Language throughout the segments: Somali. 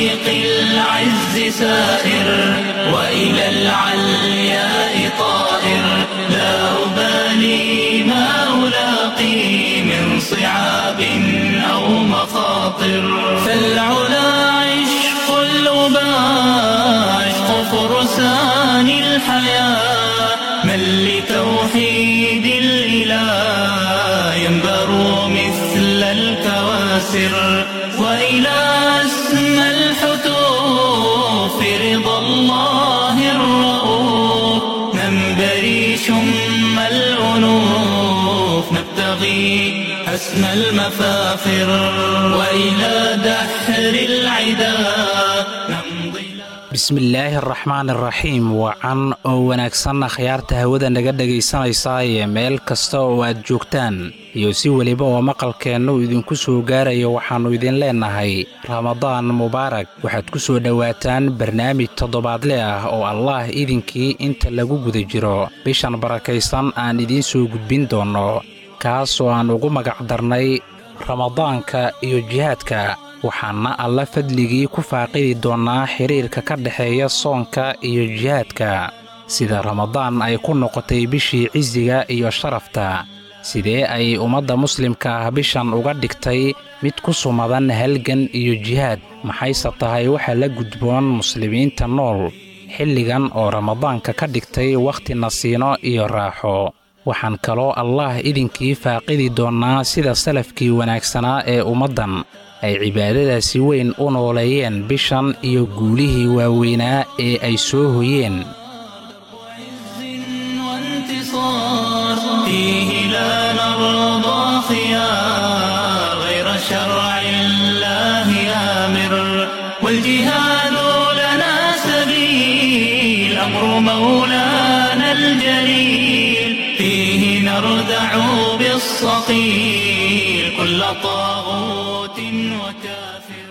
طريق العز سائر وإلى العلياء طائر لا أبالي ما ألاقي من صعاب أو مخاطر فالعلا عشق الأباء عشق فرسان الحياة من لتوحيد الإله ينبر مثل الكواسر وإلى أسمى الحتوف رضا الله الرؤوف ننبري شم الأنوف نبتغي أسمى المفاخر وإلى دحر العدا نمضي bismillaahi araxmaan araxiim wacan oo wanaagsanna khiyaarta hawada naga dhegaysanaysaa ee meel kasta oo aad joogtaan iyo si weliba oo maqalkeennu idinku soo gaarayo waxaannu idin leennahay ramadaan mubaarak waxaad ku soo dhowaataan barnaamij toddobaadle ah oo allaah idinkii inta lagu guda jiro bishan barakaysan aan idiin soo gudbin doonno kaas oo aan ugu magacdarnay ramadaanka iyo jihaadka waxaana alla fadligii ku faaqidi doonnaa xidhiirka ka dhexeeya soonka iyo jihaadka sida ramadaan ay ku noqotay bishii cisiga iyo sharafta sidee ay ummadda muslimka ah bishan uga dhigtay mid ku sumadan halgan iyo jihaad maxayse tahay waxa la gudboon muslimiinta nool xilligan oo ramadaanka ka dhigtay wakhti nasiino iyo raaxo waxaan kaloo allaah idinkii faaqidi doonnaa sida salafkii wanaagsanaa ee ummaddan ay cibaadadaasi weyn u nooleeyeen bishan iyo guulihii waaweynaa ee ay soo hoyeen وانتصار فيه لا نرضى خيار غير شرع الله آمر والجهاد لنا سبيل أمر مولانا الجليل فيه نردع بالصقيل كل طاغوت وكافر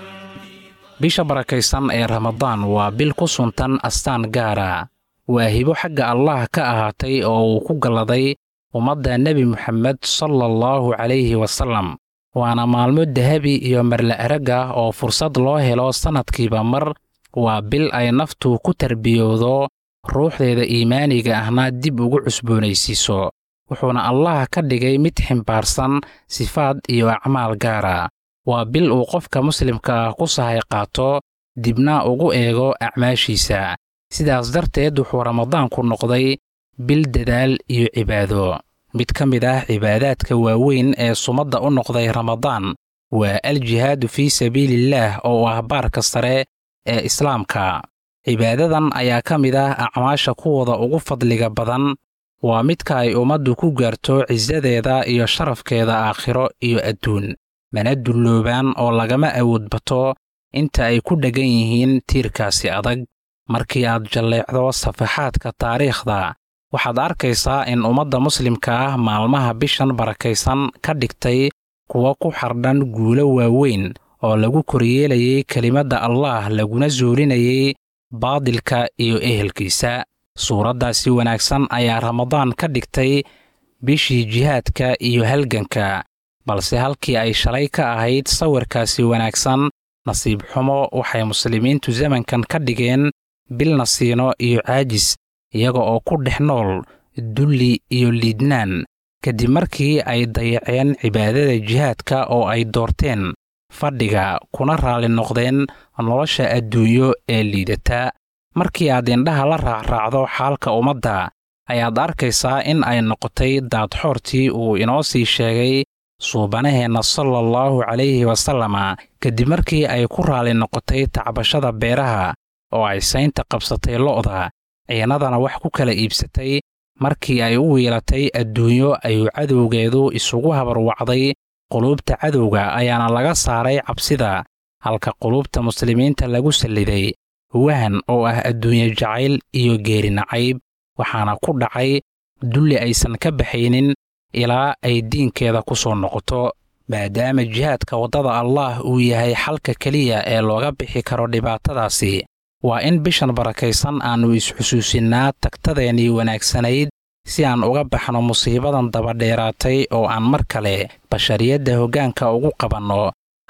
bisha barakaysan ee ramadaan waa bil ku suntan astaan gaara waa hibo xagga allaah ka ahaatay oo uu ku galladay ummadda nebi moxamed sala allahu calayhi wasallam waana maalmo dahabi iyo marla arag ah oo fursad loo helo sannadkiiba mar waa bil ay naftu ku tarbiyowdo ruuxdeeda iimaaniga ahna dib ugu cusboonaysiiso wuxuuna allah ka dhigay mid ximbaarsan sifaad iyo acmaal gaara waa bil uu qofka muslimka ah ku sahay qaato dibna ugu eego acmaashiisa sidaas darteed wuxuu ramadaanku noqday bil dadaal iyo cibaado mid ka mid ah cibaadaadka waaweyn ee sumadda u noqday ramadaan waa aljihaadu fii sabiilillaah oo ah baarka sare ee islaamka cibaadadan ayaa ka mid ah acmaasha kuwooda ugu fadliga badan waa midka ay ummaddu ku gaarto cisadeeda iyo sharafkeeda aakhiro iyo adduun mana dulloobaan oo lagama awood bato inta ay ku dheggan yihiin tiirkaasi adag markii aad jalleecdo safaxaadka taariikhda waxaad arkaysaa in ummadda muslimka ah maalmaha bishan barakaysan ka dhigtay kuwa ku xardhan guulo waaweyn oo lagu koryeelayay kelimadda allaah laguna suulinayay baadilka iyo ehelkiisa suuraddaasi wanaagsan ayaa ramadaan ka dhigtay bishii jihaadka iyo halganka balse halkii ay shalay ka ahayd sawirkaasi wanaagsan nasiib xumo waxay muslimiintu zamankan ka dhigeen bil nasiino iyo caajis iyaga oo ku dhex nool dulli iyo liidnaan kadib markii ay dayaceen cibaadada jihaadka oo ay doorteen fadhiga kuna raalli noqdeen nolosha adduunyo ee liidata markii aad indhaha la raacraacdo xaalka ummadda ayaad arkaysaa in ay noqotay daadxoortii uu inoo sii sheegay suubanaheenna sala allahu calayhi wasalama kadib markii ay ku raalli noqotay tacbashada beeraha oo ay saynta qabsatay lo'da ciinadana wax ku kala iibsatay markii ay u wiilatay adduunyo ayuu cadowgeedu isugu habarwacday quluubta cadowga ayaana laga saaray cabsida halka quluubta muslimiinta lagu salliday wahan oo ah adduunye jacayl iyo geeri nacayb waxaana ku dhacay dulli aysan ka baxaynin ilaa ay diinkeeda ku soo noqoto maadaama jihaadka waddada allaah uu yahay xalka keliya ee looga bixi karo dhibaatadaasi waa in bishan barakaysan aannu isxusuusinnaa tagtadeennii wanaagsanayd si aan uga baxno musiibadan dabadheeraatay oo aan mar kale bashariyadda hoggaanka ugu qabanno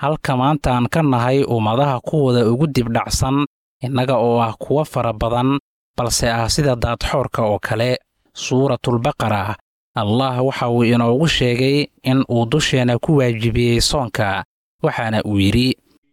halka maanta aan ka nahay ummadaha kuwooda ugu dibdhacsan innaga oo ah kuwo fara badan balse ah sida daadxoorka oo kale suuratulbaqara allah waxa uu inoogu sheegay in uu dusheenna ku waajibiyey soonka waxaana uu yidhi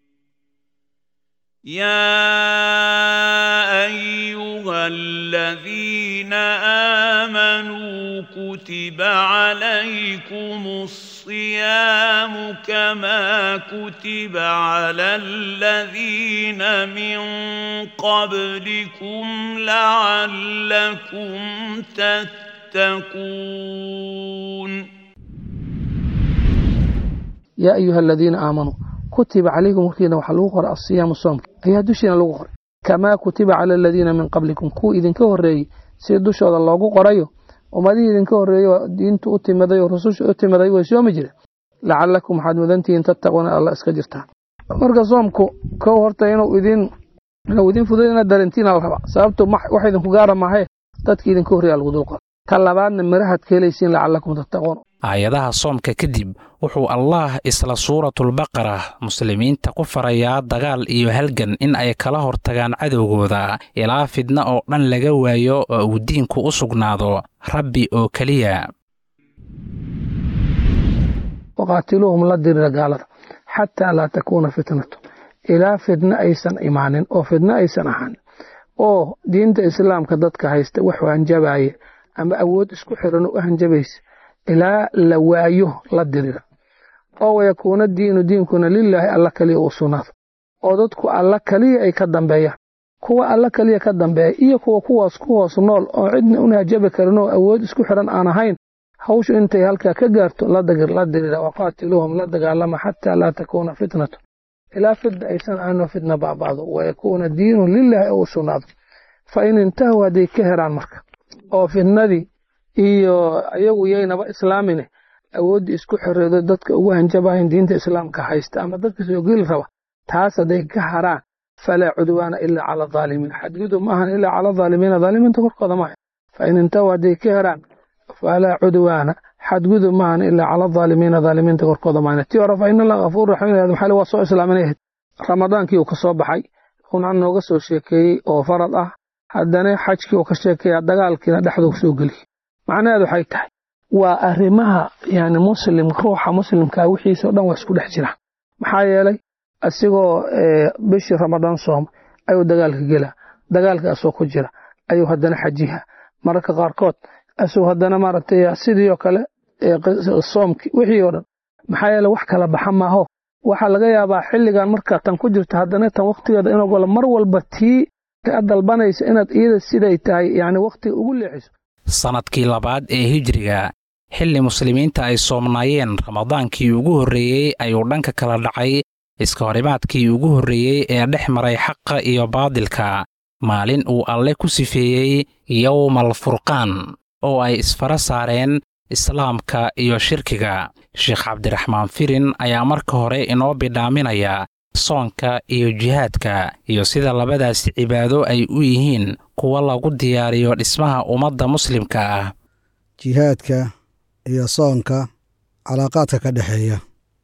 يا ايها الذين امنوا كتب عليكم الصيام كما كتب على الذين من قبلكم لعلكم تتقون yaa ayuha aladiina aamanuu kutiba calaykum hortiina waxaa lagu qoray asiyaamu soomka ayaa dushiina lagu qoray kamaa kutiba cala aladiina min qablikum kuwa idinka horreeyey si dushooda loogu qorayo ummadihii idinka horreeyey oo diintu u timiday oo rususha u timiday way soomi jireen lacalakum waxaad mudantihiin tattaquuna alla iska jirtaan marka soomku kow horta inuu idin inuu idin fuday inaad darentiin al raba sababtu wax idinku gaara maahe dadkii idinka horreeya lagu dul qoray ta labaadna mirahaad ka helaysiin lacalakum tattaquun aayadaha soomka kadib wuxuu allaah isla suuratulbaqara muslimiinta ku farayaa dagaal iyo halgan in ay kala hortagaan cadowgooda ilaa fidna oo dhan laga waayo oo uu diinku u sugnaado rabbi oo keliya waqaatiluuhum la dirira gaalada xataa laa takuuna fitnatu ilaa fidno aysan imaanin oo fidno aysan ahaanin oo diinta islaamka dadka haysta wax hanjabaaya ama awood isku xiran u hanjabaysa ilaa la waayo la dirira oo wayakuuna diinu diinkuna lilaahi alla kaliya uu sugnaado oo dadku alla kaliya ay ka dambeeyaan kuwa alla kaliya ka dambeeya iyo kuwa kuwaas ku hoos nool oo cidna una hajabi karin oo awood isku xiran aan ahayn hawshu intay halkaa ka gaarto la dirira waqaatiluuhum la dagaalama xataa laa takuuna fitnatu ilaa fidna aysan ahaynoo fitna baaba'do wayakuuna diinu lilaahi uu sugnaado fa in intahu hadday ka heraan marka oo fitnadii iyo iyagu yaynaba islaamine awooddii isku xoreedo dadka ugu hanjabayan diinta islaamka haysta ama dadka soo geli raba taas hadday ka haraan falaa cudwaana ilaa cala aalimiin xadgudub ma ahan ilaa cala aalimiina aalimiinta korkooda maaha fa in intahu hadday ka heraan falaa cudwaana xadgudub ma ahan ilaa cala aalimiina aalimiinta korkooda maaha tii hore fa in allah gafuur raxiim maxaa waa soo islaaminayd ramadaankii uu ka soo baxay una nooga soo sheekeeyey oo farad ah haddana xajkii uu ka sheekeeya dagaalkiina dhexduu soo geliy macnaheedu waxay tahay waa arrimaha yani muslim ruuxa muslimkaa wixiisa o dhan waa isku dhex jiraan maxaa yeelay asigoo bishii ramadaan sooma ayuu dagaalka gelaa dagaalka asoo ku jira ayuu haddana xajiha mararka qaarkood asuu haddana maaragtay sidii oo kale soomki wixii oo dhan maxaa yeeley wax kala baxa maaho waxaa laga yaabaa xilligan markaa tan ku jirta haddana tan waktigeeda inuu galo mar walba tii ka dalbanaysa inaad iyada siday tahay yani wakhtiga ugu leexiso sannadkii labaad ee hijriga xilli muslimiinta ay soomnaayeen ramadaankii ugu horreeyey ayuu dhanka kala dhacay iska horimaadkii ugu horreeyey ee dhex maray xaqa iyo baadilka maalin uu alle ku sifeeyey yowmal furqaan oo ay isfara saareen islaamka iyo shirkiga sheekh cabdiraxmaan firin ayaa marka hore inoo bidhaaminaya soonka iyo jihaadka iyo sida labadaasi cibaado ay u yihiin kuwa lagu diyaariyo dhismaha ummadda muslimka ah jihaadka iyo soonka calaaqaadka ka dhexeeya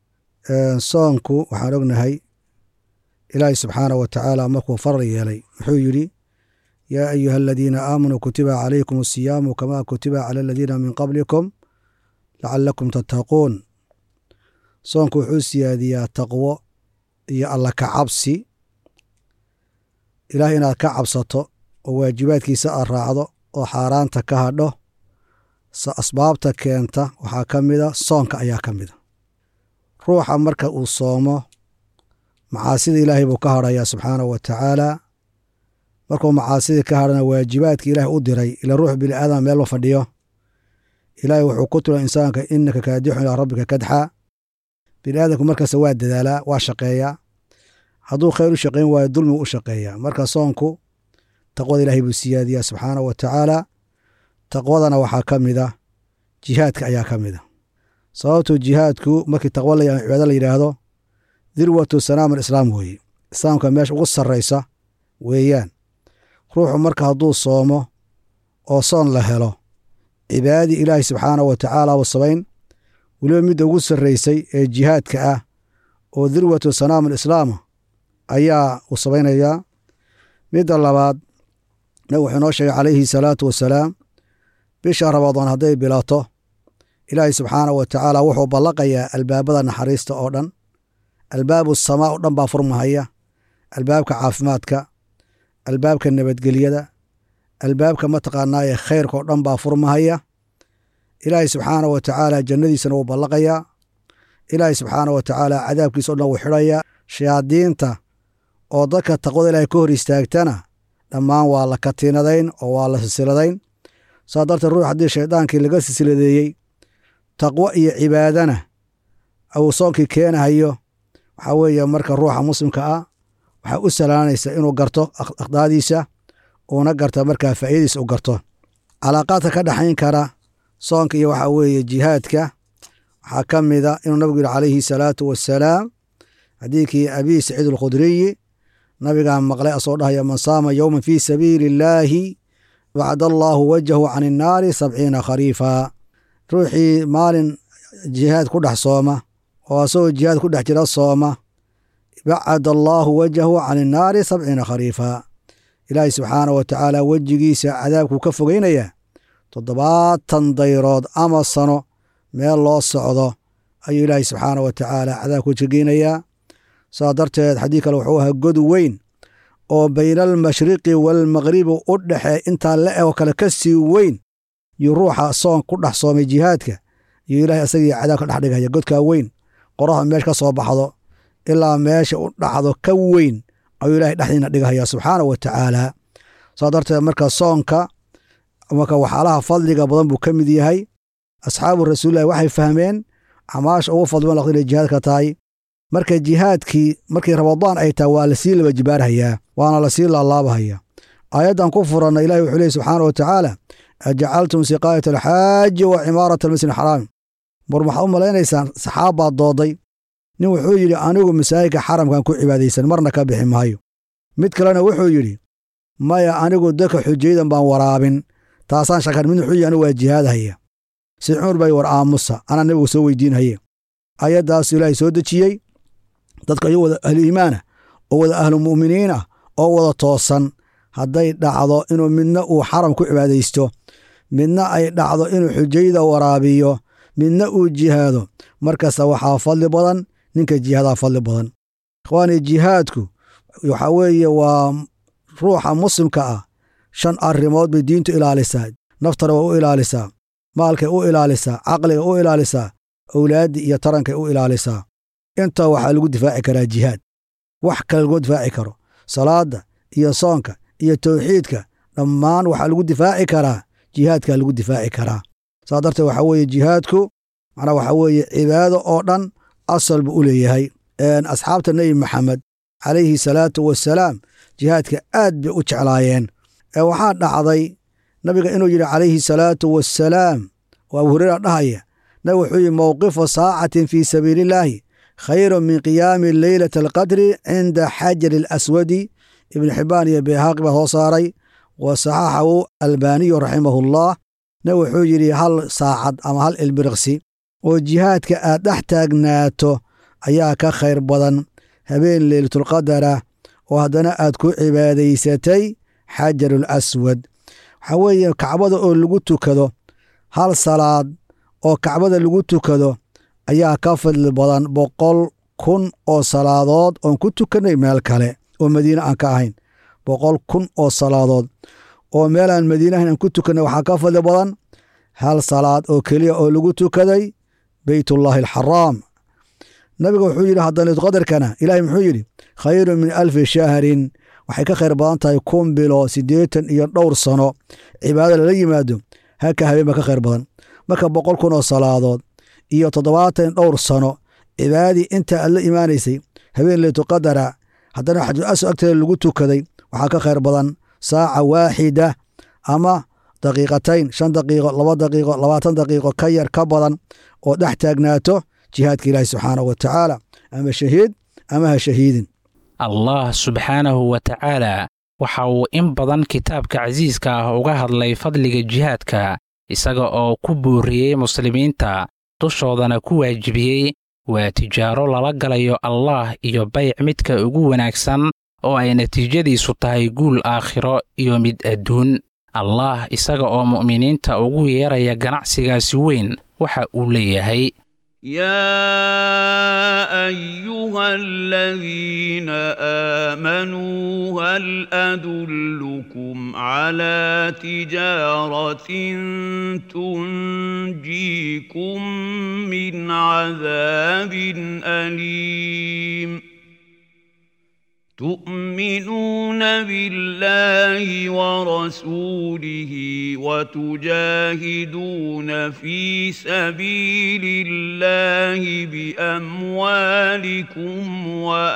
soonku waxaan ognahay ilaahay subxaanah wa tacaala markuu farar yeelay wuxuu yidhi yaa ayuha aladiina aamanuu kutiba calaykum asiyaamu kamaa kutiba cala aladiina min qablikum lacalakum tattaquun soonku wuxuu siyaadiyaa taqwo iyo alla ka cabsi ilaah inaad ka cabsato oo waajibaadkiisa aad raacdo oo xaaraanta ka hadho asbaabta keenta waxaa ka mida soonka ayaa ka mida ruuxa marka uu soomo macaasida ilaahay buu ka hadhayaa subxaanahu wa tacaala markuu macaasidii ka hadhana waajibaadkii ilaahay u diray ila ruux bini aadama meel ma fadhiyo ilaahay wuxuu ku tula insaanka innaka kaadixun ilaa rabbika kadxa bini aadamku markaas waa dadaalaa waa shaqeeyaa hadduu khayr u shaqayn waayo dulmigu u shaqeeyaa marka soonku taqwada ilaahay buu siyaadiyaa subxaanahu wa tacaala taqwadana waxaa ka mida jihaadka ayaa ka mida sababtuu jihaadku markii taqwo la cibaado la yidhaahdo dirwatu sanaam alislaam weeye islaamka meesha ugu sarraysa weeyaan ruuxu marka hadduu soomo oo soon la helo cibaadadii ilaahay subxaanahu wa tacaala uu samayn weliba midda ugu sarraysay ee jihaadka ah oo dirwatu sanaam alislaama ayaa uu samaynayaa midda labaad nabig wuxuu inoo sheegay calayhi salaatu wasalaam bisha ramadaan hadday bilato ilaahay subxaanahu wa tacaala wuxuu ballaqayaa albaabada naxariista oo dhan albaabu samaa oo dhan baa furmahaya albaabka caafimaadka albaabka nabadgelyada albaabka mataqaanaaye khayrka oo dhan baa furmahaya ilaahay subxaanahu wa tacaala jannadiisana wuu ballaqayaa ilaahay subxaanahu wa tacaala cadaabkiisa o dhan wuu xidhayaa shayaadiinta oo dadka taqwada ilaahay ka hor istaagtana dhammaan waa la katiinadayn oo waa la silsiladayn saa darteed ruux haddii shaydaankii laga silsiladeeyey taqwo iyo cibaadana uu soonkii keenahayo waxaa weeye marka ruuxa muslimka ah waxaa u salaanaysa inuu garto akhdaadiisa uuna garta markaa faa'iidadiisa u garto calaaqaadka ka dhexayn kara soonka iyo waxaa weeye jihaadka waxaa ka mida inuu nabigu yihi calayhi salaatu wassalaam xadiidkii abii saciid alkhudriyi nabigaa maqlay asoo dhahaya man saama yowman fii sabiili illaahi bacda allaahu wajahu can innaari sabciina khariifa ruuxii maalin jihaad ku dhex sooma oo asagoo jihaad ku dhex jira sooma bacada allaahu wajahu can innaari sabciina khariifa ilaahay subxaanah wa tacaala wejigiisa cadaabkuu ka fogeynayaa toddobaatan dayrood ama sano meel loo socdo ayuu ilaahay subxaanah wa tacaala cadaabku jegeynayaa saa darteed xadiid kale wuxuu ahaa god weyn oo bayna almashriqi waalmaqribi u dhexee intaa la ego kale ka sii weyn yuu ruuxa soon ku dhex soomay jihaadka yuu ilaahay asagii cadaab ka dhex dhigaya godkaa weyn qoraha meesha ka soo baxdo ilaa meesha u dhacdo ka weyn ayuu ilahay dhexdiina dhigahaya subxaanah wa tacaala saa darteed marka soonka marka waxyaalaha fadliga badan buu ka mid yahay asxaabu rasuulillahi waxay fahmeen camaasha ugu fadliban laqdi inay jihaadka tahay marka jihaadkii markii ramadaan ay tahay waa lasii laba jibaarhayaa waana lasii laalaabahaya aayaddan ku furanna ilahi wuxuu leey subxaana wa tacaala ajacaltum siqaayat alxaaji wa cimaarata almasjid alxaraami mar maxaad u malaynaysaan saxaab baad dooday nin wuxuu yidhi anigu masaajidka xaramkan ku cibaadaysan marna ka bixi maayo mid kalena wuxuu yidhi maya anigu dadka xujaydan baan waraabin taasaan shakan mid wuxuu yidhi anigu waa jihaadhaya si cumar bay war aamusa anaa nabigu soo weydiinhaye ayaddaasu ilaahay soo dejiyey dadka iyagu wada ahlu iimaanah oo wada ahlu mu'miniin ah oo wada toosan hadday dhacdo inuu midna uu xaram ku cibaadaysto midna ay dhacdo inuu xujayda waraabiyo midna uu jihaado markasta waxaa fadli badan ninka jihaadaa fadli badan ikhwaani jihaadku waxaa weeye waa ruuxa muslimka ah shan arrimood bay diintu ilaalisaa naftana waa u ilaalisaa maalkay u ilaalisaa caqliga u ilaalisaa owlaaddii iyo tarankay u ilaalisaa intaa waxaa lagu difaaci karaa jihaad wax kale laguma difaaci karo salaadda iyo soonka iyo tawxiidka dhammaan waxaa lagu difaaci karaa jihaadkaa lagu difaaci karaa saa darteed waxaa weeye jihaadku macnaa waxaa weeye cibaado oo dhan asal buu u leeyahay asxaabta nebi maxamed calayhi salaatu wassalaam jihaadka aad bay u jeclaayeen ee waxaa dhacday nabiga inuu yidhi calayhi salaatu wassalaam oo abu hureyra dhahaya nabig wuxuu yidhi mowqifu saacatin fii sabiilillaahi khayru min qiyaami leylati alqadri cinda xajari alaswadi ibnu xibbaan iyo beehaaqi baa soo saaray wa saxaxahu albaaniyu raximahullah nabig wuxuu yidhi hal saacad ama hal ilbiriqsi oo jihaadka aad dhex taagnaato ayaa ka khayr badan habeen leylatulqadara oo haddana aad ku cibaadaysatay xajarul aswad waxaa weeye kacbada oo lagu tukado hal salaad oo kacbada lagu tukado ayaa ka fadli badan boqol kun oo salaadood oon ku tukannay meel kale oo madiine aan ka ahayn boqol kun oo salaadood oo meel aan madiine ahayn aan ku tukannay waxaa ka fadli badan hal salaad oo keliya oo lagu tukaday beytullaahi alxaraam nabiga wuxuu yidhi haddaniidqadarkana ilaahay muxuu yidhi khayrun min alfi shahrin waxay ka khayr badan tahay kun bilo siddeetan iyo dhowr sano cibaado lala yimaado haka habeen baa ka khayr badan marka boqol kun oo salaadood iyo toddobaatan dhowr sano cibaadadii inta aad la imaanaysay habeen leytuqadara haddana xajul aswad agteeda lagu tukaday waxaa ka khayr badan saaca waaxida ama daqiiqatayn shan daqiiqo laba daqiiqo labaatan daqiiqo ka yar ka badan oo dhex taagnaato jihaadka ilaahi subxaanahu wa tacaala ama shahiid ama ha shahiidin allah subxaanahu wa tacaala waxa uu in badan kitaabka casiiska ah uga hadlay fadliga jihaadka isaga oo ku booriyey muslimiinta dushoodana ku waajibiyey waa tijaaro lala galayo allaah iyo bayc midka ugu wanaagsan oo ay natiijadiisu tahay guul aakhiro iyo mid adduun allaah isaga oo mu'miniinta ugu yeeraya ganacsigaasi weyn waxa uu leeyahay يا ايها الذين امنوا هل ادلكم على تجاره تنجيكم من عذاب اليم تؤمنون بالله ورسوله وتجاهدون في سبيل الله باموالكم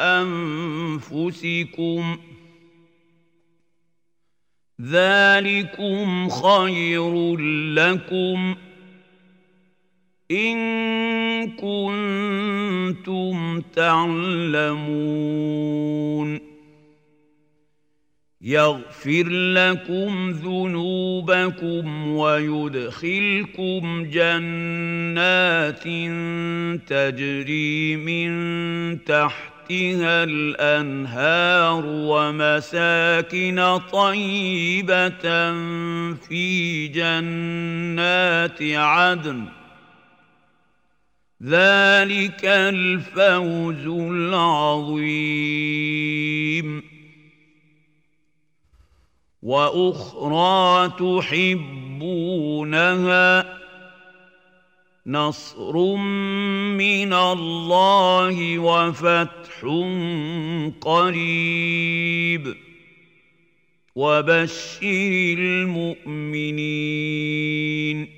وانفسكم ذلكم خير لكم ان كنتم تعلمون يغفر لكم ذنوبكم ويدخلكم جنات تجري من تحتها الانهار ومساكن طيبه في جنات عدن ذلك الفوز العظيم واخرى تحبونها نصر من الله وفتح قريب وبشر المؤمنين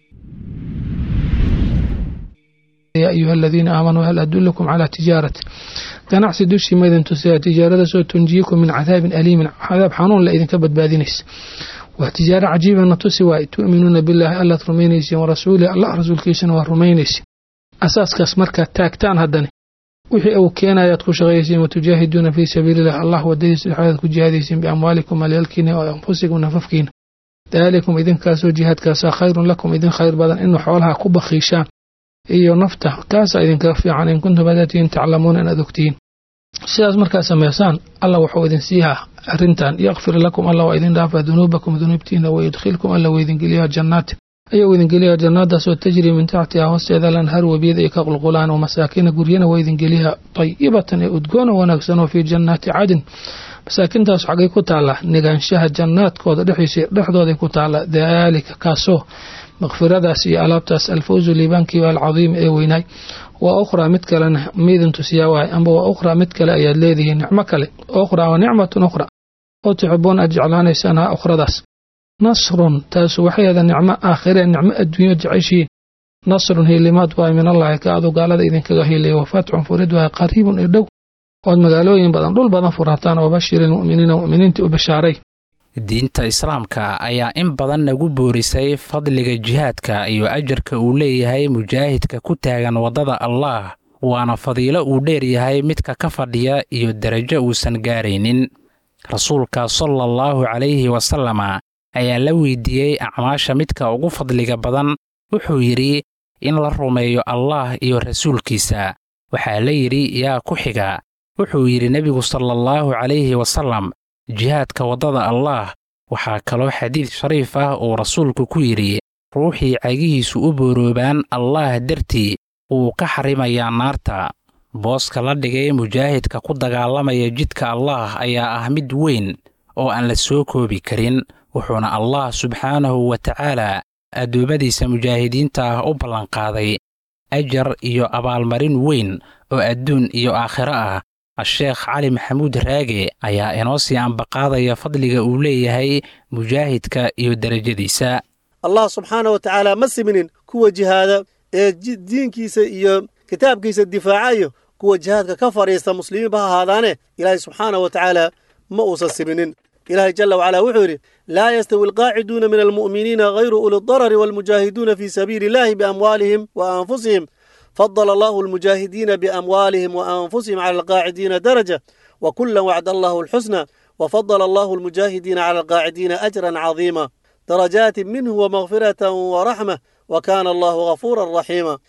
يا أيها الذين آمنوا هل أدلكم على تجارة ganacsi dushii ma idin tusiyaa tijaaradaasoo tunjiikum min cadaabin aliimin cadaab xanuun la idinka badbaadinaysa waa tijaaro cajiibana tusi waay tu'minuuna billaahi allaad rumaynaysiin warasuulih allah rasuulkiisana waa rumaynaysiin asaaskaas markaad taagtaan haddane wixii uu keenayaad ku shaqaysiin watujaahiduuna fii sabiililah allah wadadiisa dhexdeed ku jihaadaysiin biamwaalikum malyaalkiina oo anfusikum nafafkiina daalikum idinkaasoo jihaadkaasaa khayrun lakum idin khayr badan inuu xoolaha ku bakhiishaan iyo nafta kaasaa idinkaga fiican in kuntum hadaatiin taclamuuna inaad ogtihiin sidaas markaad samaysaan allah wuxuu idin siihaa arrintan yakfir lakum allah waa idin dhaafaa dunuubakum dunuubtiina wayudkhilkum alla weydingeliyaa jannaati ayuu idingeliyaa jannaadaasoo tajrii min taxtiha hoosteeda lanhar webiyada ay ka qulqulaan oo masaakina guryana waa idingeliyaa tayibatan ee udgoona wanaagsan oo fii jannaati cadin masaakintaas xaggay ku taallaa negaanshaha jannaadkooda dhexdiisa dhexdooday ku taallaa daalika kaasoo makfiradaas iyo alaabtaas alfawzu liibaankii alcadiim ee weynaay waa ukhraa mid kalena maydin tusiyaa waay amba waa ukhraa mid kale ayaad leedihiin nicmo kale ukhraa waa nicmatun ukhra oo tuxibuun aad jeclaanaysaan ha ukhradaas nasrun taasu waxay ahda nicmo aakhiree nicmo adduunyo jeceshiin nasrun hiilimaad waay min allahi ka adu gaalada idinkaga hiilaya wafatxun furid waay qariibun iyo dhow ood magaalooyin badan dhul badan furataan oo bashiri lmu'miniina mu'miniintii u bashaaray diinta islaamka ayaa in badan nagu boorisay fadliga jihaadka iyo ajarka uu leeyahay mujaahidka ku taagan waddada allaah waana fadiilo uu dheer yahay midka ka fadhiya iyo derajo uusan gaaraynin rasuulka sala allahu calayhi wasalama ayaa la weydiiyey acmaasha midka ugu fadliga badan wuxuu yidhi in la rumeeyo allaah iyo rasuulkiisa waxaa la yidhi yaa ku xiga wuxuu yidhi nebigu sala allahu calayhi wasalam jihaadka waddada allaah waxaa kaloo xadiid shariif ah uu rasuulku ku yidhi ruuxii cagihiisu u booroobaan allaah dartii wuu ka xarimayaa naarta booska la dhigay mujaahidka ku dagaalamaya jidka allaah ayaa ah mid weyn oo aan la soo koobi karin wuxuuna allah subxaanahu wa tacaala addoommadiisa mujaahidiinta ah u ballanqaaday ajar iyo abaalmarin weyn oo adduun iyo aakhiro ah a-sheekh cali maxamuud raage ayaa inoo sii ambaqaadaya fadliga uu leeyahay mujaahidka iyo derajadiisa allah subxaana wa tacaala ma siminin kuwa jihaada ee diinkiisa iyo kitaabkiisa difaacayo kuwa jihaadka ka fadhiista muslimiinba ha ahaadaane ilaahay subxaana wa tacaala ma uusan siminin ilaahay jala wacala wuxuu yidhi laa yastawi alqaaciduuna min almu'miniina hayru uli darari waalmujaahiduuna fii sabiili illahi biamwaalihim wa anfusihim فضل الله المجاهدين بأموالهم وأنفسهم على القاعدين درجة وكلا وعد الله الحسنى وفضل الله المجاهدين على القاعدين أجرا عظيما درجات منه ومغفرة ورحمة وكان الله غفورا رحيما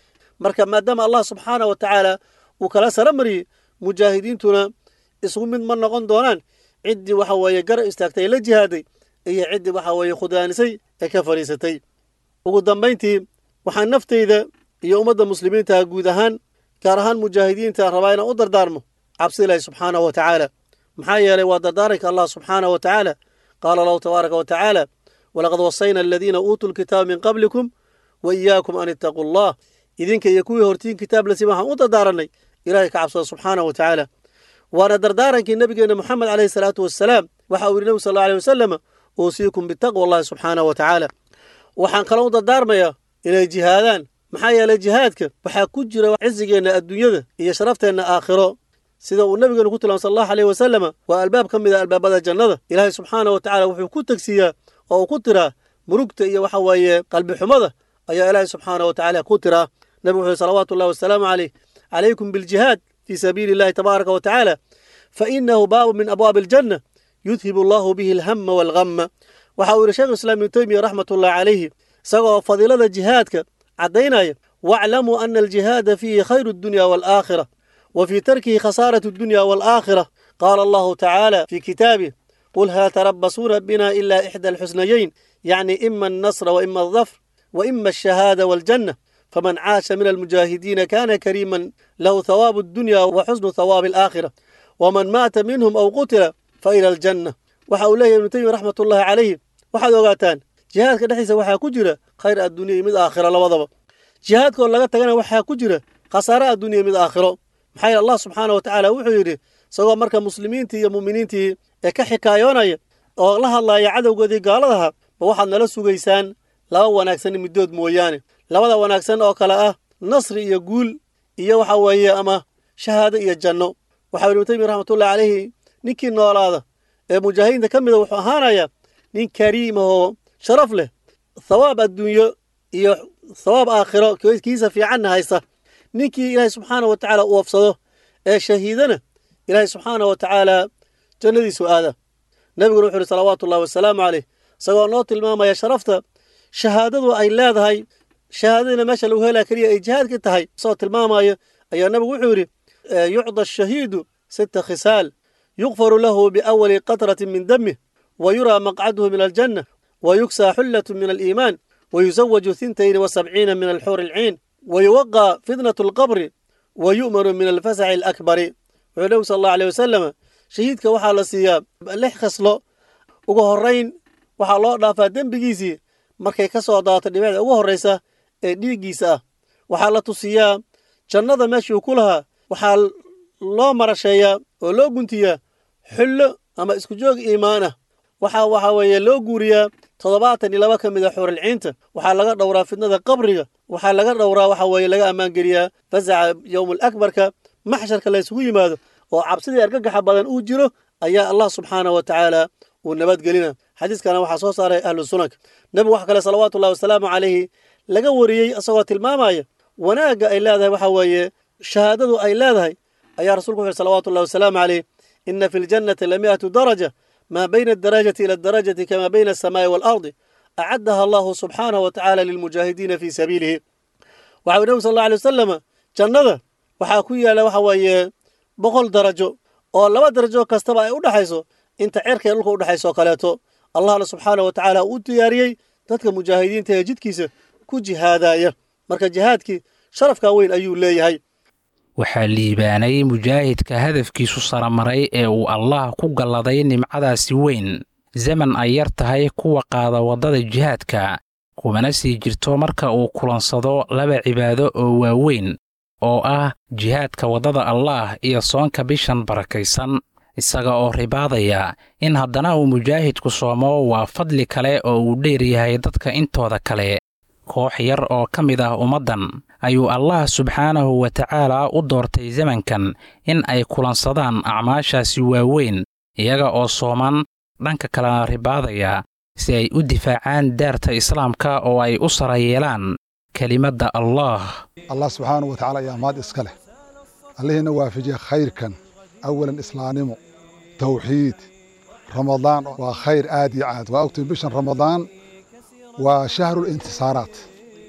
marka maadaama allah subxaana wa tacaala uu kala sara mariyey mujaahidiintuna isgu mid ma noqon doonaan ciddii waxa weeye garab istaagtay ee la jihaaday iyo ciddii waxa weeye khudaanisay ee ka fadhiisatay ugu dambayntii waxaan naftayda iyo ummadda muslimiinta guud ahaan gaar ahaan mujaahidiinta rabaa inaan u dardaarmo cabsi ilaahi subxaanahu wa tacaala maxaa yeelay waa dardaaranka allah subxaanahu wa tacaala qaala allahu tabaaraka wa tacaala walaqad wasayna aladiina uutuu lkitaaba min qablikum wa iyaakum an ittaquu allah idinka iyo kuwii hortiin kitaab la siima waxaan u dardaaranay ilahay ka cabsada subxaanahu wa tacaala waana dardaarankii nebigeenna moxamed caleyhi salaatu wassalaam waxa uu yidhi nebigu sal alla alay wasalam uusiikum bitaqwa allahi subxaanahu wa tacaala waxaan kaloo u dardaarmayaa inay jihaadaan maxaa yeelay jihaadka waxaa ku jira cisigeenna adduunyada iyo sharafteenna aakhiro sida uu nabigeenu ku tilmaamay sal allahu aleyh wasalama waa albaab ka mid a albaabada jannada ilaahay subxaana wa tacala wuxuu ku tegsiiyaa oo uu ku tiraa murugta iyo waxa weeye qalbi xumada ayaa ilaahay subxaana wa tacaala ku tiraa nabigu wuxuu salawaatu ullahi wasalaamu caleyh calaykum biljihaad fii sabiili illahi tabaaraka wa tacaala fa inahu baabu min abwaabi aljanna yudhibu allahu bihi alhama waalghamma waxa uu yidhi sheekhu islaam ibnu teymiya raxmatullahi calayhi isagoo fadiilada jihaadka caddaynaya waaclamuu ana aljihaada fiihi khayru addunya waalaakhira wa fii tarkihi khasaaratu addunya waalaakhira qaala allahu tacaala fii kitaabih qul hal tarabasuuna bina ila ixda alxusnayeyn yacni ima alnasra wa ima aldafr wa ima alshahaada waaljanna faman caasha min almujaahidiina kana kariiman lahu thawaabu addunya wa xusnu thawaabi alaakhira waman maata minhum aw qutila fa ila aljanna waxa uu leeyahy ibnu teymiya raxmatullahi calayhi waxaad ogaataan jihaadka dhexdiisa waxaa ku jira khayr addunya iyo mid aakhiro labadaba jihaadkoo laga tagana waxaa ku jira khasaare addunya iyo mid aakhiro maxaa yeele allah subxaana wa tacaala wuxuu yidhi isagoo marka muslimiintii iyo mu'miniintii ee ka xikaayoonaya oo la hadlaya cadowgoodii gaaladaha ma waxaad nala sugaysaan laba wanaagsan middood mooyaane labada wanaagsan oo kale ah nasri iyo guul iyo waxa weeye ama shahaado iyo janno waxaa ibnu taymiya raxmatullahi calayhi ninkii noolaada ee mujaahidiinta ka mida wuxuu ahaanayaa nin kariimahoo sharaf leh thawaab adduunyo iyo thawaab aakhiro kiisa fiicanna haysta ninkii ilaahay subxaana wa tacaala u wafsado ee shahiidana ilaahay subxaana wa tacaala jannadiisu aada nebiguna wuxu uhi salawaatu ullahi wasalaamu caleyh isagoo noo tilmaamaya sharafta shahaadadu ay leedahay shahaadadiina meesha lagu helaa keliya ay jihaadka tahay isagoo tilmaamayo ayaa nebigu wuxuu yidhi yucda ashahiidu sita khisaal yukfaru lahu biawali qatratin min damih wa yuraa maqcaduhu min aljanna wa yugsaa xullatu min aliimaan wa yusawaju hintayn wa sabciina min alxuuri alciin wa yuwaqaa fitnatu alqabri wa yu'manu min alfasaci alakbari wuxuu nebigu sal allahu aleyh wasalam shahiidka waxaa la siiyaa lix khaslo ugu horrayn waxaa loo dhaafaa dembigiisii markay ka soo daato dhibicda ugu horraysa ee dhiiggiisa ah waxaa la tusiyaa jannada meeshuu ku lahaa waxaa loo marasheeyaa oo loo guntiyaa xullo ama isku joog iimaan ah waxaa waxa weeye loo guuriyaa toddobaatan iyo laba ka mid a xuuralciinta waxaa laga dhowraa fitnada qabriga waxaa laga dhowraa waxa weeye laga ammaangeliyaa fasaca yowmul akbarka maxsharka la ysugu yimaado oo cabsidii argagaxa badan uu jiro ayaa allah subxaana wa tacaala uu nabadgelina xadiiskana waxaa soo saaray ahlu sunanka nebigu wax kale salawaatu ullahi wasalaamu calayhi laga wariyey isagoo tilmaamaya wanaagga ay leedahay waxa weeye shahaadadu ay leedahay ayaa rasulku wuxu salawatu ullahi wasalaamu caleyh ina fi ljannati lami'atu daraja maa bayna adarajati ila adarajati kama bayna alsamaa'i waalardi acaddaha allahu subxaanahu wa tacaala lilmujaahidiina fii sabiilihi waxa uu nebigu sal alla alay wasalama jannada waxaa ku yaalla waxa weeye boqol darajo oo laba darajo kastaba ay u dhexayso inta cerka ee dhulka u dhexayso oo kaleeto allahna subxaana wa tacaala uu diyaariyey dadka mujaahidiinta ee jidkiisa ku jihaadaya marka jihaadkii sharafkaa weyn ayuu leeyahay waxaa liibaanay mujaahidka hadafkiisu saramaray ee uu allaah ku galladay nimcadaasi weyn zaman ay yar tahay kuwa qaada waddada jihaadka kumana sii jirto marka uu kulansado laba cibaado oo waaweyn oo ah jihaadka waddada allaah iyo soonka bishan barakaysan isaga oo ribaadaya in haddana uu mujaahidku soomo waa fadli kale oo uu dheer yahay dadka intooda kale koox yar oo ka mid ah ummaddan ayuu allah subxaanahu wa tacaala u doortay zamankan in ay kulansadaan acmaashaasi waaweyn iyaga oo sooman dhanka kalena ribaadaya si ay u difaacaan daarta islaamka oo ay u sara yeelaan kelimadda allaah allah subxaanahu wa tacala ayaa maad iska leh allihiina waafajiya khayrkan awalan islaamnimo tawxiid ramadaan waa khayr aad iyo aad waa ogtiin bishan ramadaan waa shahru lintisaaraat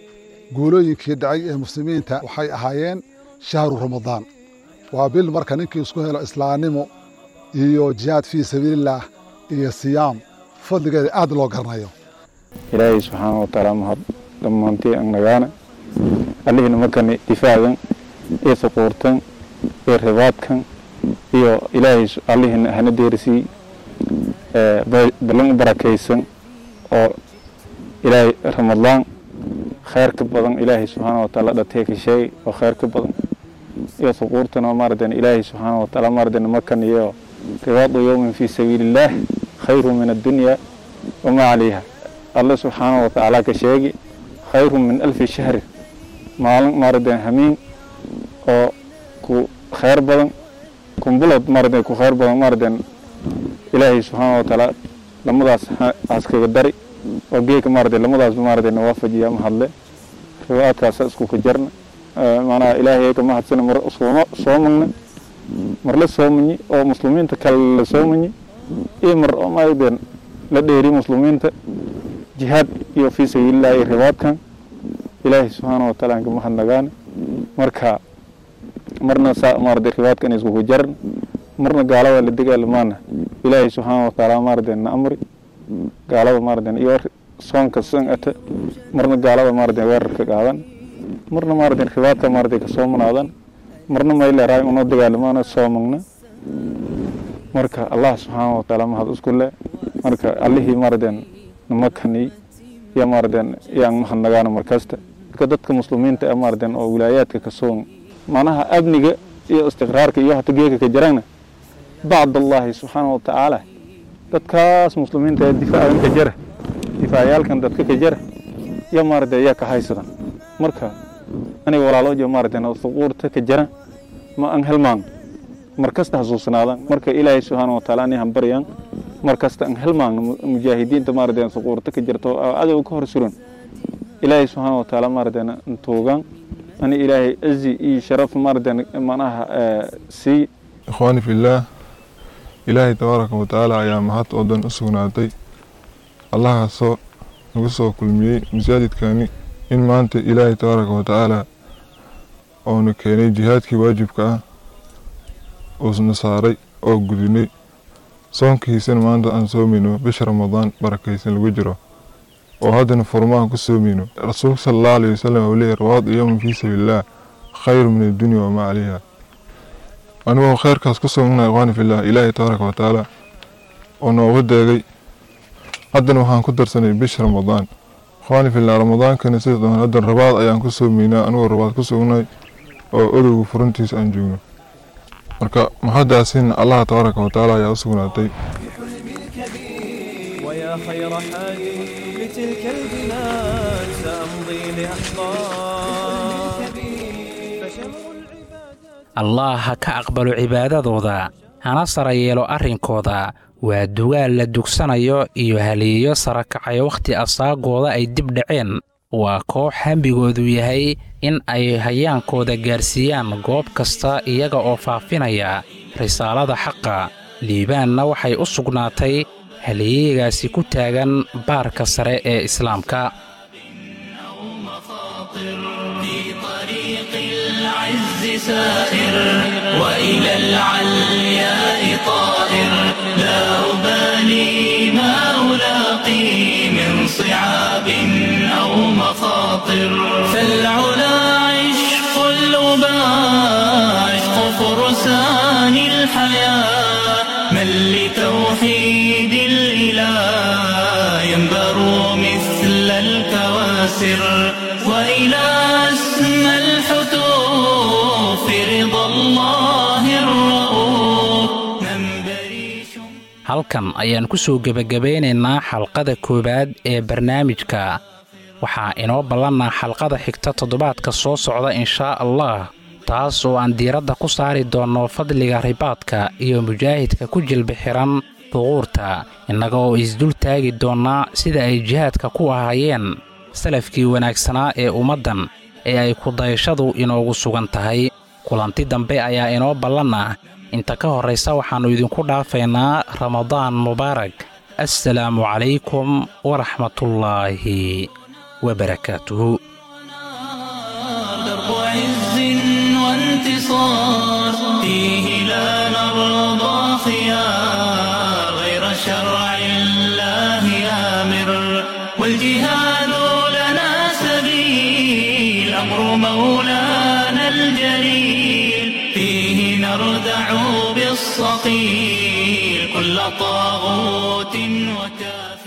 guulooyinkii dhacay ee muslimiinta waxay ahaayeen shahru ramadaan waa bil marka ninkii isku helo islaamnimo iyo jihaad fii sabiilillaah iyo siyaam fadligeeda aad loo garanayo ilaahay subxaana wa tacaala mahad dhammaantii ang nagaana allihina markani difaacan iyo suquurtan iyo ribaadkan iyo ilaahay allihina hana deerisii ballan u barakaysan oo ilaahay ramadaan khayr ka badan ilaahay subxaana wa tacaala dhatee ka sheegay oo khayr ka badan iyo suquurtan oo maaratan ilaahay subxaana wa tacaala maaratan markan iyo ribaadu yowmin fii sabiilillaah khayru min addunya wamaa calayha alle subxaana wa tacaala ka sheegi khayru min alfi shahri maalin maaratan hamiin oo ku khayr badan kumbulad maaratan ku khayr badan maaratan ilaahay subxaana wa tacaala lamadaas askaga dari oo geeka maaratan lamadaasba maaratan waafajiya mahadle riwaadkaasa isku ka jarna macnaha ilaahay ka mahadsana mar sooma soomagna mar la soomanyi oo muslimiinta kale la soomanyi iyo mar oo maaratan la dheeri muslimiinta jihaad iyo fii sabiilillahi iyo ribaadkan ilaahay subxaana wa taala aan ka mahadnagaane marka marna saa maarata ribaadkan iskugu jaran marna gaalada la dagaalamaana ilaahay subxaana wa taala maarata na amri gaalada maarata iyo soonka san ata marna gaalada maarata weerarka qaadan marna maarata ribaadka maarata ka soomanaadan marna mayleeraay unoo dagaalamaana soomagna marka allah subxaana wa taala mahad isku le marka allihii maaratan namakani iyo maaratan yaan mahadnagaana markasta marka dadka muslimiinta ee maaratan oo wilaayaadka ka soon macnaha amniga iyo istiqraarka iyo hata geeka ka jirana bacd allahi subxaana wa tacaala dadkaas muslimiinta ee difaacan ka jara difaacayaalkan dadka ka jara iyo maarata yaa ka haysadan marka aniga walaaloojo maaratan suquurta ka jara ma aan helmaan markasta xasuusnaadaan marka ilaahay subxaana wa tacaala ani hambaryaan markasta aan helmaan mujaahidiinta maaratan suquurta ka jirta oo cadow ka hor suran ilaahay subxaana wa tacaala maaratan tuugaan ani ilaahay azi iyo sharaf maaratan macnaha sii ikhwaani fillaah ilaahay tabaaraka wa tacaala ayaa mahad oo dhan u sugnaatay allahaasoo nagu soo kulmiyey masaajidkani in maanta ilaahay tabaaraka wa tacaala oonu keenay jihaadkii waajibka ah uusna saaray oo gudinay soonkiisana maanta aan soomayno bisha ramadaan barakaysan lagu jiro oo haddana furmaan ku soomayno rasuulka sala allahu alayhi wasalam uu leeyahy rawaad yowman fii sabiilillaah khayru min addunya wamaa calayha anigoo khayrkaas ku soognaa ikhwaani fillah ilaahay tabaaraka wa tacaala oo nooga deegay haddana waxaan ku darsanay bisha ramadaan ikhwaani fillah ramadaankana sida doon haddan rabaad ayaan ku soomaynaa anigoo rabaad ku soognay oo odowga furintiisa aan joogno marka maxadaasina allah tabaaraka wa tacaala ayaa u sugnaatay ويا خير حاج لتلك البلاد سأمضي لأحقاب فشمر العبادات allah ha ka aqbalo cibaadadooda hana sara yeelo arrinkooda waa dugaal la dugsanayo iyo haliyeyo sara kacay wakhti asaagooda ay dib dhaceen waa koox hambigoodu yahay in ay hayaankooda gaarsiiyaan goob kasta iyaga oo faafinaya risaalada xaqa liibaanna waxay u sugnaatay haliyeygaasi ku taagan baarka sare ee islaamka في طريق العز سائر وإلى العلياء طائر لا أبالي ما ألاقي من صعاب أو مخاطر فالعلا عشق الأباء عشق فرسان الحياة من لتوحيد الإله ينبر مثل الكواسر وإلى أسمى الحتوف رضا الله الرؤوف منبري شم halkan ayaan ku soo gebagabeynaynaa xalqada koowaad ee barnaamijka waxaa inoo ballannaa xalqada xigta toddobaadka soo socda inshaa allah taas oo aan diiradda ku saari doonno fadliga ribaadka iyo mujaahidka ku jilbi xihan duquurta innaga oo isdul taagi doonnaa sida ay jihaadka ku ahaayeen salafkii wanaagsanaa ee ummaddan ee ay kudayashadu inoogu sugan tahay kulanti dambe ayaa inoo ballanna inta ka horraysa waxaannu idinku dhaafaynaa ramadaan mubaarak assalaamu calaykum waraxmatullaahi wabarakaatuhu انتصار فيه لا نرضى خيار غير شرع الله آمر والجهاد لنا سبيل أمر مولانا الجليل فيه نردع بالصقيل كل طاغوت وكافر